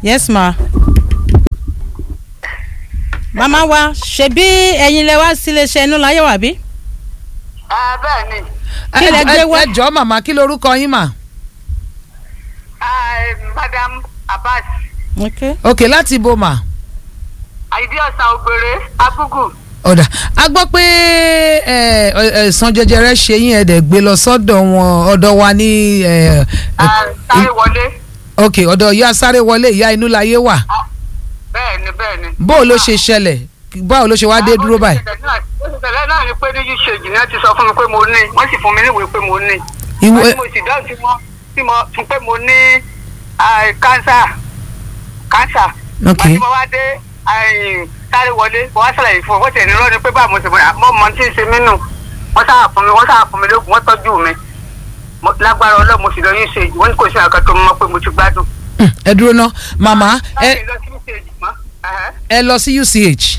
yes ma. màmá wa ṣebí ẹ̀yin lẹ wá sílé iṣẹ́ inú láyé wà bí. ẹ bẹ́ẹ̀ ni Kí lẹ gbé wá? ẹ jọ̀ọ́ màmá kí lorúkọ yín mà. ẹ madam abbas ok ok láti ibo mà. àìdí ọ̀sán ògbèrè agúgù ọ̀dà a gbọ́ pé ẹ, ẹ, ẹ̀sán jẹjẹrẹ ṣe yín ẹ̀dẹ̀ gbé lọ sọ́dọ̀ wọn ọ̀dọ̀ wa ní ẹ, ẹ, sáré wọlé ok ọ̀dọ̀ ìyá sáré wọlé ìyá inú láyé wà bẹ́ẹ̀ ni bẹ́ẹ̀ ni. bó ló ṣe ṣẹlẹ̀ báwo ló ṣe wá dé dúró báyìí. ìṣẹ̀lẹ̀ náà ni pé ní usage náà ti sọ fún mi pé mo ní wọ́n sì fún mi níwèé pé mo ní. ìwé wọ́n tí mo sì dáhùn tí mo tí mo fún pé mo ní ah, cancer cancer. Ok. wọ́n tí mo wá dé ah, sáré wọlé mo wá ṣàlàyé fún ọ wọ́n tẹ̀ ní lọ́ni pé báwo mo sì mọ mọ tí ń ṣe mí nù wọ́n sáà fún mi wọ́n sáà fún mi lóògùn wọ́n tọ́jú mi Mo- lágbára ọlọ́run mo sì lọ usage wọ́n ní kò sí àkàtọ́ mọ́ pé mo ti gbádùn. Hmm, ẹ dúró ná màmá ẹ láti lọ sí usage mọ́. ẹ̀hẹ́. ẹ lọ sí UCH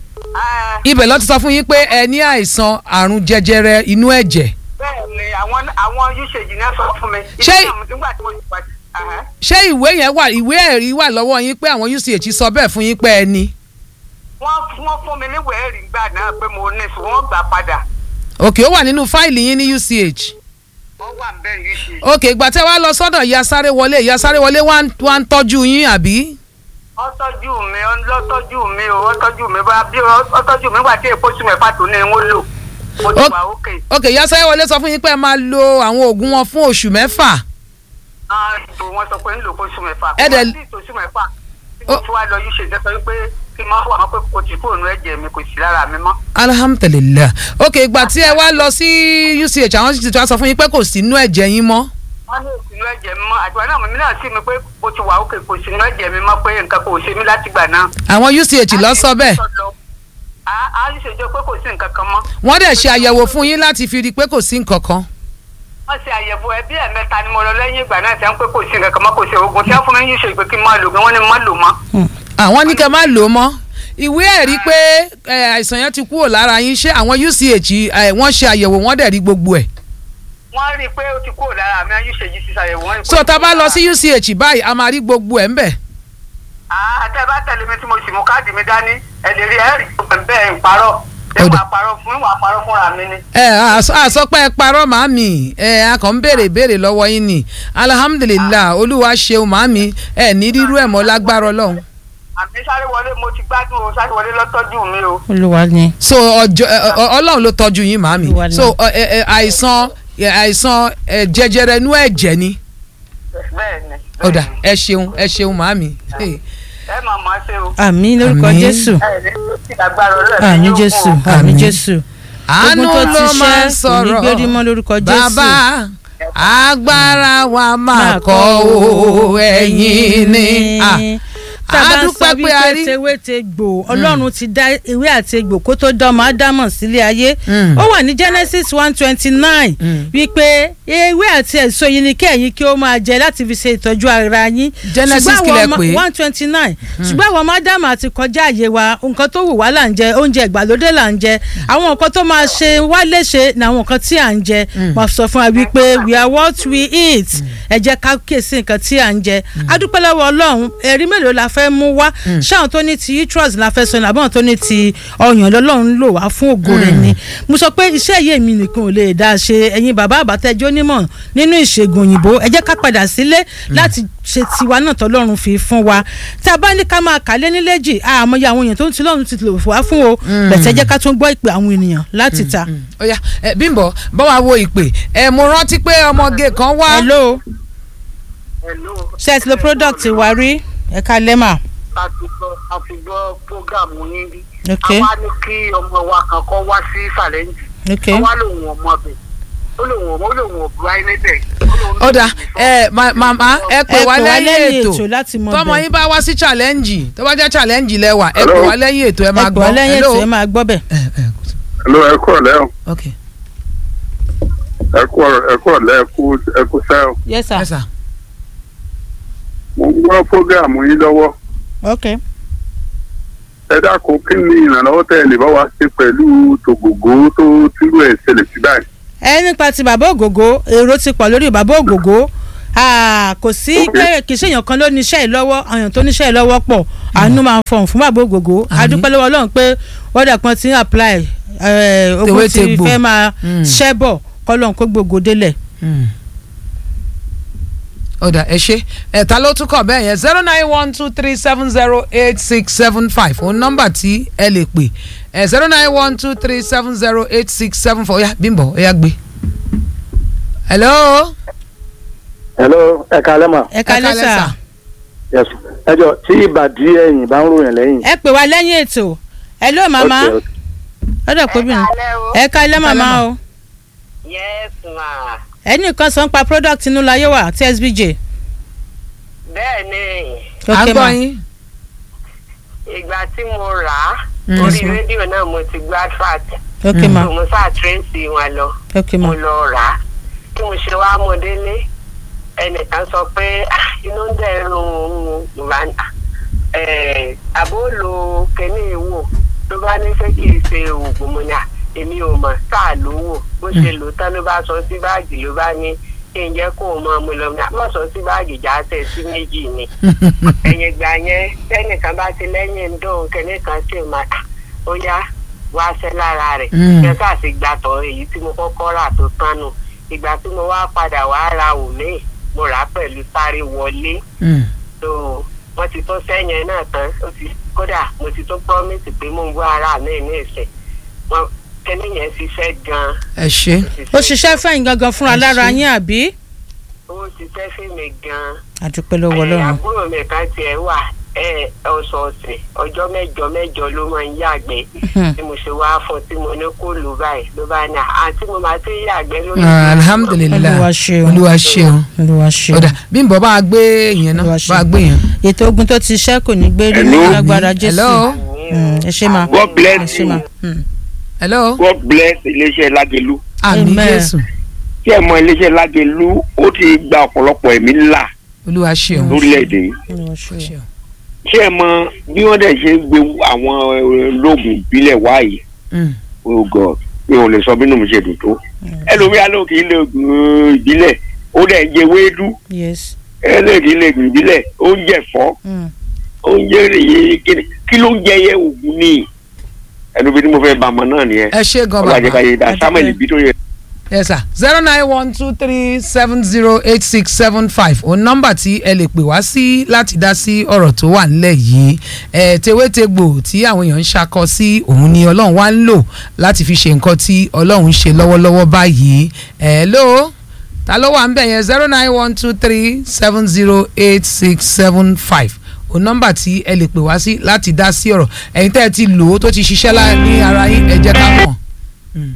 Ah, ibẹ̀ ló ti sọ fún yín pé ẹ ní àìsàn àrùn jẹjẹrẹ inú ẹ̀jẹ̀ bẹ́ẹ̀ ni àwọn àwọn usage náà sọ fún mi. Ṣé- Ìdí náà nígbà tí mo ti pàdé. ẹ̀hẹ́. ṣé ìwé yẹn wà ìwé ẹ̀rí wà lọ́wọ́ yín pé àwọn UCH sọ bẹ́ẹ̀ fún yín pé ẹ ní. wọ́n wọ́n fún mi níwèé ẹ̀rí gbà náà pé mo ní sùn wọ́n gbà padà. òkè ó wà nínú fáìlì yín ní UCH wọ́n wà ń bẹ́ẹ̀ usage. òkè ìgbà tẹ́ wá lọ sọ́dọ̀ ìyá sáré wọlé ìyá sáré wọlé wá ń- wá ń tọ́jú yín àbí. ó tọ́jú mi ó lọ tọ́jú mi o ó tọ́jú mi bá bí ó tọ́jú mi wà tí èpo sùn mẹ́fà tó ní wọ́n lò mo ti Ó- wà ókè. òkè ìyá sáré wọlé sọ fún yín pé ẹ máa lo àwọn oògùn wọn fún oṣù mẹ́fà. ìbò wọn sọ pé ń lò kó sùn mẹ́fà Ẹ kó dẹ̀- wá sí ìtòsùn mẹ́fà tí mo Ó- ti wá lọ usage ẹ sọ wípé kí n máa wà wọn pé kò tí kúrò nínú ẹ̀jẹ̀ mi kò sí lára mi mọ́. alhamdulilayi òkè ìgbà tí ẹ wá lọ sí UCH àwọn sì ti wá sọ fún yín pé kò sí inú ẹ̀jẹ̀ yín mọ́. wọ́n ní òsínú ẹ̀jẹ̀ mi mọ́ àtiwá náà mi náà sí mi pé mo ti wà ókè kò sínú ẹ̀jẹ̀ mi mọ́ pé nǹkan kò ṣe mí látìgbà náà. àwọn UCH lọ sọ bẹ́ẹ̀ a a ń ṣèjọ pé kò sí nǹkan kan mọ́. wọ́n dẹ̀ ṣe àyẹ̀wò fún yín láti fi rí i pé kò sí nǹkan kan. wọ́n ṣe àyẹ̀wò ẹbí ẹ̀mẹ́ta ni mo lọ lẹ́yìn ìgbà náà tí wọ́n pé kò sí nǹkan kan mọ́ kò sí oògùn tí wọ́n fún mi yín ṣe pé kí n máa lò gan wọ́n ní má lò mọ́. àwọn ní kẹ́ má lò ó mọ́ ìwé ẹ̀rí pé ẹ, àìsàn yẹn ti kúrò lára yín ṣé àwọn UCH ẹ, wọ́n ṣe àyẹ̀wò wọ́n dẹ̀ rí gbogbo ẹ̀. wọ́n rí i pé ó ti kúrò lára mi yín ṣe yìí ti ṣàyẹ̀wò wọ́n rí i pé so ó ti tá a bá kúrò lọ lára sí UCH báyìí a máa rí gbogbo ẹ̀ ń bẹ̀. Ah, tẹ́ ẹ bá tẹ̀lé mi tí mo sì mú káàdì mi dání ẹ lè rí ẹ̀rí bẹ́ẹ̀ ń parọ́ ẹ Ó dà. wà parọ́ fún ìwà parọ́ fúnra mi ni. ẹ àsọpẹ́ ẹ parọ́ màámi ẹ a kàn ń béèrè ìbéèrè lọ́wọ́ yín ni alhamdulilah olúwa ṣeun màámi ẹ ní rírú ẹ̀ mọ́ lágbára ọlọ́run. àmì sáré wọlé mo ti gbádùn o sáré wọlé lọ́tọ́jú mi o. olúwa ni. so ọjọ́ ẹ, ọ- ọlọ́run ló tọ́jú yín màámi Olúwa ni. so ọ, ẹ, ẹ, àìsàn ẹ, àìsàn ẹ, jẹjẹrẹ inú ẹ̀jẹ̀ ni bẹ́ẹ̀ ni. ọ̀dà ẹ ṣeun ẹ ṣeun màámi. Hey. ẹ máa mọ̀ ọ́ ṣe o. àmì lórúkọ Àmín. jésù ẹ ní kí lágbára ọlọ́run àmì yóò jésù kún o. àmì Àmín. jésù. àánú Ogun tó ti ló máa ń ṣẹ́, kò ní sọ̀rọ̀ gbérí mọ́ lórúkọ Jésù. bàbá agbára wa máa kọ́ o ẹ̀yin ni. Ah, tá a bá ń sọ adúpẹ́ pé a wípé rí. tewé te gbò ọlọ́run ti dá ewé àti egbò kó tó dán ọmọ ádámọ̀ sílé ayé Mm. ó wà ní genesis one twenty nine Mm. wípé ewé àti èso yìí ni kẹ́yìn kí ó máa jẹ láti fi ṣe ìtọ́jú ara yín Genesis Ṣùgbọ́n kílẹ̀ àwọn ọmọ- pé? one twenty nine ṣùgbọ́n àwọn ọmọ ádámọ̀ àti kọjá àyè wa nǹkan tó wù wá là ń jẹ oúnjẹ ìgbàlódé là ń jẹ àwọn nǹkan tó máa ṣe wá léṣe ni àwọn nǹkan tí à ń jẹ wọ́n sọ fún wa wípé we are what we eat ẹ jẹ́ ká kíyèsí nǹkan tí à ń jẹ adúpẹ́ lọ́wọ́ ọlọ́run ẹ̀rí mélòó la fẹ́ mú wá ṣáwọn tó ní ti uterus la fẹ́ sọ ní àbọ̀n tó ní ti ọyàn lọ́lọ́run lò wá fún ògo rẹ̀ ni mo sọ pé iṣẹ́ yìí èmi nìkan ò lè dá ṣe ẹ̀yin bàbá àbátẹ́jọ́ onímọ̀ nínú ìṣègùn òyìnbó ẹ jẹ́ ká padà sílé láti ṣe tiwa náà tọ́lọ́run fi fún wa tá a bá ní ká máa kálé níléjì àmọ́ àwọn èèyàn tó ń ti lọ́run ti lò wá fún o bẹ̀tẹ̀ jẹ́ ká tún gbọ́ ìpè àwọn ènìyàn láti ta. ó yá ẹ, Bímbọ́ bá wa wo ìpè ẹ mo rántí pé ọmọge kan wá. hello Hello. ṣé ẹ ti lo product wa rí ẹ ká lẹ́mà. a ti gbọ́ a ti gbọ́ prógámù yín rí. Ok. a wá ní kí ọmọ wa kan kọ́ wá sí sàlẹ́ǹjì. ok ó wá lòun ọmọ bẹ̀ ó lòun ọmọ ó lòun ọ̀bùrọ̀ ayé níbẹ̀. ó dà ẹ ma- màmá ẹ pè ẹ wá pè wá lẹ́yìn lẹ́yìn ètò ètò láti mọ tọmọ bẹ́ẹ̀. yín bá wá sí challenge tó bá jẹ́ challenge lẹ́wà ẹ pè Hello? wá lẹ́yìn ètò ẹ ẹ máa pè gbọ́ wá lẹ́yìn Hello? ètò ẹ máa gbọ́ bẹ̀. ẹ ẹ Hello, ẹ kú ọ̀lẹ́ o. ok ẹ kú ọ̀rọ̀- ẹ kú ọ̀lẹ́ ẹ kú ẹ kú sẹ́ o. yes sir ẹ sà mo ń gbọ́ fógàmù yín lọ́wọ́. ok ẹ dákun kí ni ìrànlọ́wọ́ tẹ́ ẹ lè bá wa ṣe pẹ̀lú tògògó tó tírú ẹ̀ ṣẹlẹ̀ sí báyìí. ẹ nípa ti bàbá ògògó èrò ti pọ̀ lórí bàbá ògògó Ah, kò sí Ok. pé kì í ṣèyàn kan ló níṣẹ́ yìí lọ́wọ́ àyàn tó níṣẹ́ yìí lọ́wọ́ pọ̀ àánú máa fọ̀hún fún bàbá ògògó Àmín. adúpẹ́ lọ́wọ́ ọlọ́run pé wọ́dà kan ti ń apply eh, ogun Tewé ti tegbò. fẹ́ máa Mm. ṣẹ́ bọ̀ kọ́lọ́n kó gbogbo délẹ̀. Hmm. ọ̀dà ẹ ṣe ẹ̀ta ló tún kọ̀ bẹ́ẹ̀ yẹn zero nine one two three seven zero eight six seven five òun nọ́mbà tí ẹ lè pè ẹ̀ zero nine one two three seven zero eight six seven four ọ̀yà bímbọ̀ ọ̀yà gbé. hello. hello ẹ kalẹ́ mà ẹ kalẹ́ kalẹ́ sà sà. yes ẹ jọ tí ìbàdí ẹ̀yìn bá ń ròyìn lẹ́yìn. ẹ pè wá lẹ́yìn ètò ẹ ló màmá Okay, okay. ọ̀dọ̀ kóbìnrin kalẹ́ o. ẹ kalẹ́ màmá mà. o yes ma ẹnì kan sọ ń pa product inú láyé wà tsbj. bẹ́ẹ̀ ni à ń Ok, gbọ́ ma. yín. ìgbà tí mo rà á Mm. orí rédíò náà mo ti gbọ́ advert ok ma so mo sáà tírèsì wọn lọ ok ma mo lọ rà á tí mo ṣe wá mo délé ẹnìkan sọ pé "Ah, inú ń dẹrùn ìwà àbó lo kẹ́ni wò ló bá ní fẹ́ kì í ṣe oògùn mo ní à èmi ò mọ̀ sáà ló wò bó ṣe lò tán ló bá sọ sí báàgì ló bá ní kí n jẹ́ kó o mọ mo lọ ní àmọ́ sọ sí báàgì já tẹ̀ sí méjì ni ẹ̀yìn ìgbà yẹn tẹ́nìkan bá ti lẹ́yìn ń dùn kẹ́nìkan sì máa "Ah, ó yá wá ṣẹ́ lára rẹ̀ Mm. yẹn sáà ti gbàtọ̀ èyí tí mo kọ́kọ́ rà tó tánu ìgbà tí mo wá padà wá ra òmíì mo rà á pẹ̀lú sáré wọlé Hmm. tó wọ́n ti tó sẹ́yìn náà tán ó ti kódà mo ti tó promise pé mo ń wá ara mi ní ìsìn wọn kẹ́ni yẹn ṣiṣẹ́ gan-an ẹ ṣe. ó ṣiṣẹ́ fẹ́yìn gangan fúnra Ẹ lára ṣé. yín àbí. ó ṣiṣẹ́ fún mi gan-an àdúpẹ́ lọ́wọ́ Ẹ, ọlọ́run àbúrò mi kan tiẹ̀ wà ẹ ọ̀sọ̀ọ̀sẹ̀ ọjọ́ mẹ́jọ mẹ́jọ ló máa ń yàgbẹ́ Hmm. tí mo ṣe wá fún tí mo ní kó lù báyìí ló bá ní àǹtí mo máa ti yàgbẹ́ lórí Ah, alhamdulilayi Olúwa ṣeun. olúwa ṣeun. olúwa ṣe ọ̀dà bímbọ̀ bá a gbé yẹn náà Olúwa ṣeun. bá a gbé yẹn. ètò ogun tó ti ṣẹ́ kò ní gbé rí Hello? lágbára jésù hello. Mm, ẹ ṣe ma God bless ẹ ṣe ma Mm. hello. God bless iléeṣẹ́ lágẹ̀lú àmì Amen. jésù tí ẹ mọ iléeṣẹ́ lágẹ̀lú ó ti gba ọ̀pọ̀lọpọ̀ ẹ̀mí ńlá olúwa ṣeun. lórílẹ̀‐èdè yìí Olúwa ṣe. Ṣeun. tí ẹ mọ bí wọ́n dẹ̀ ṣe ń gbé àwọn eh, lóògùn ìbílẹ̀ wáyé Hmm. oh God mi ò lè sọ bínú mi ṣe dùn tó ẹlòmíà ló kì í lè oògùn ìbílẹ̀ ó dẹ̀ ń jẹ wéédú yes ẹlẹ́dìí lè gùn ìbílẹ̀ oúnjẹ fọ́ Mm. oúnjẹ rèé kíni kí ló ń jẹ yẹ oògùn ní ẹnu bí mo fẹ́ bá ọmọ náà nìyẹn ẹ ṣe gan ọlọ́jẹ́ ká bàbá. yé dá Ẹ samuel dúpẹ́. bí tó yẹ. yes sir zero nine one two three seven zero eight six seven five òun nọ́mbà tí ẹ lè pè wá sí láti dá sí ọ̀rọ̀ tó wà nílẹ̀ yìí ẹ tewétegbò tí àwọn èèyàn ń ṣakọ sí òun ni ọlọ́run wá ń lò láti fi ṣe nǹkan tí ọlọ́run ń ṣe lọ́wọ́lọ́wọ́ báyìí ẹ ló ta ló wà ń bẹ̀ yẹn zero nine one two three seven zero eight six seven five òun nọ́mbà tí ẹ lè pè wá sí láti dá sí ọ̀rọ̀ ẹ̀yin tẹ́ ẹ ti lò ó tó ti ṣiṣẹ́ lá ní ara yín ẹ jẹ́ ká mọ̀. Mm.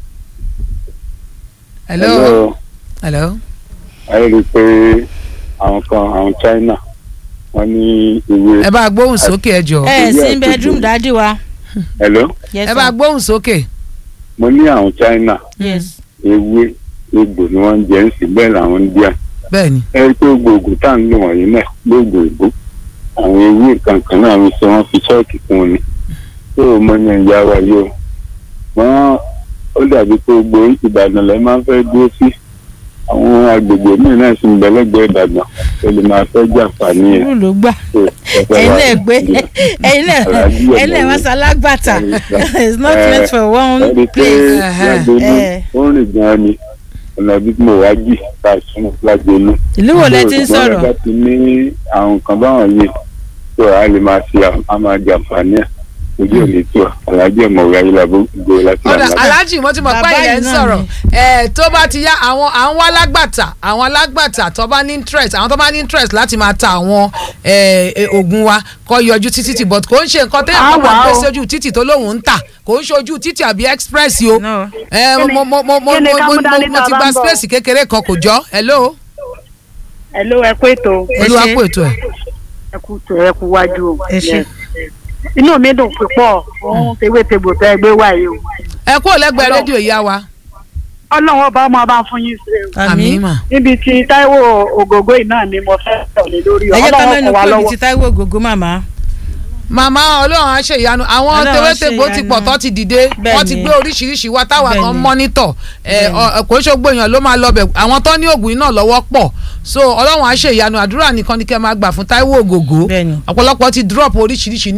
hello. hello. ayé rí i pé àwọn kan àwọn China wọ́n ní ìwé ẹ bá gbóhùn sókè ẹ jọ. ẹ Ìwé sí àti bedroom ìwé. dádì wa hello yes ẹ bá sir. gbóhùn sókè. mo ní àwọn China yes ewé egbò ni wọ́n ń jẹ ń sì bẹ́ẹ̀ làwọn ń díà bẹ́ẹ̀ ni. ẹ rí i pé gbogbo tá à ń lò wọ̀nyí náà lóògùn ìbò àwọn ewé kankan náà ń sọ wọ́n fi ṣọ́ọ̀kì fún un ni tó o mọ ní ìyá wa yìí o wọ́n ó dàbí pé gbogbo Ìbàdàn lẹ́ máa ń fẹ́ dúró sí àwọn agbègbè míì náà sì ń bẹ lẹ́gbẹ̀ẹ́ Ìbàdàn tó lè máa fẹ́ jàǹfààní ẹ̀ irú ló gbà tó ẹ fẹ́ ẹ̀yin wá náà gbé ẹ̀yin náà Àràjí ẹ̀yin náà ọ̀nà wá wo? sálágbàtà it's not Eh, meant for one ẹni pé place. lágbèlú Eh. ó ń rìn gan-an ni ọ̀nà bí mo wá jì ká sún lágbèlú. ìlú wo lẹ ti ń Ṣùgbọ́n sọ̀rọ̀ bá ti ní àwọn nǹkan báwọn yìí tó a lè máa ṣe à- a máa jàǹfààní ẹ̀ ojú òní tó alájọ ọmọ òwe ayélujára gbé láti ọ̀dà àná. aláàjì mo ti mọ̀ pé Bàbá ilẹ̀ yìí ń náà sọ̀rọ̀ ni. ẹ̀ tó bá ti yá àwọn àwọn alágbàtà àwọn alágbàtà tó bá ní interest àwọn tó bá ní interest láti máa ta àwọn ẹ̀, ẹ̀, oògùn wa kọ́ yọjú títí tí but kò ń ṣe nǹkan téèyàn kan máa gbé sójú títì tó lóun ń tà kò ń ṣojú títì àbí express o No. ẹ̀, mo mo mo mo kí ni mo ká mo mú dání mo tá a ti bá gba ń bọ̀? space kékeré kan kò jọ hello ẹ ló ẹ kó ètò Ẹ olúwa ṣé. kó ètò ẹ̀ ẹ kú tó ẹ kú wájú o. Ẹ ṣé. Yes. inú mi dùn púpọ̀ fún tewétegbò tẹ́ ẹ gbé wáyé o. ẹ kú lẹ́gbẹ̀ẹ́ Ọlọ́run. rédíò ìyá wa ọlọ́run ọba ọmọ ọba fún yín sí o. àmì àmín mà níbi tí Táíwò Ògògó yìí náà ni mo fẹ́ tẹ̀lé lórí ẹ jẹ́ ká ọlọ́run mẹ́nu kọ̀ wá kúrò ní lọ́wọ́. ti Táíwò Ògògó màmá màmá ọlọ́run á ṣe ìyanu àwọn Ọlọ́run á tewétegbò ṣe ti ìyanu. pọ̀ tó ti dìde Bẹ́ẹ̀ wọ́n ti ni. gbé oríṣiríṣi wa táwa Bẹ́ẹ̀ kan ni. mọ́nítọ̀ ẹ̀, Bẹ́ẹ̀ ni. ọ- kò ń ṣògbó èèyàn ló máa lọ bẹ̀ àwọn tó ní oògùn iná lọ́wọ́ pọ̀ so ọlọ́run á ṣe ìyanu àdúrà nìkan ni kẹ́ máa gbà fún Táíwò Ògògó Bẹ́ẹ̀ ni. ọ̀pọ̀lọpọ̀ ti drop oríṣiríṣi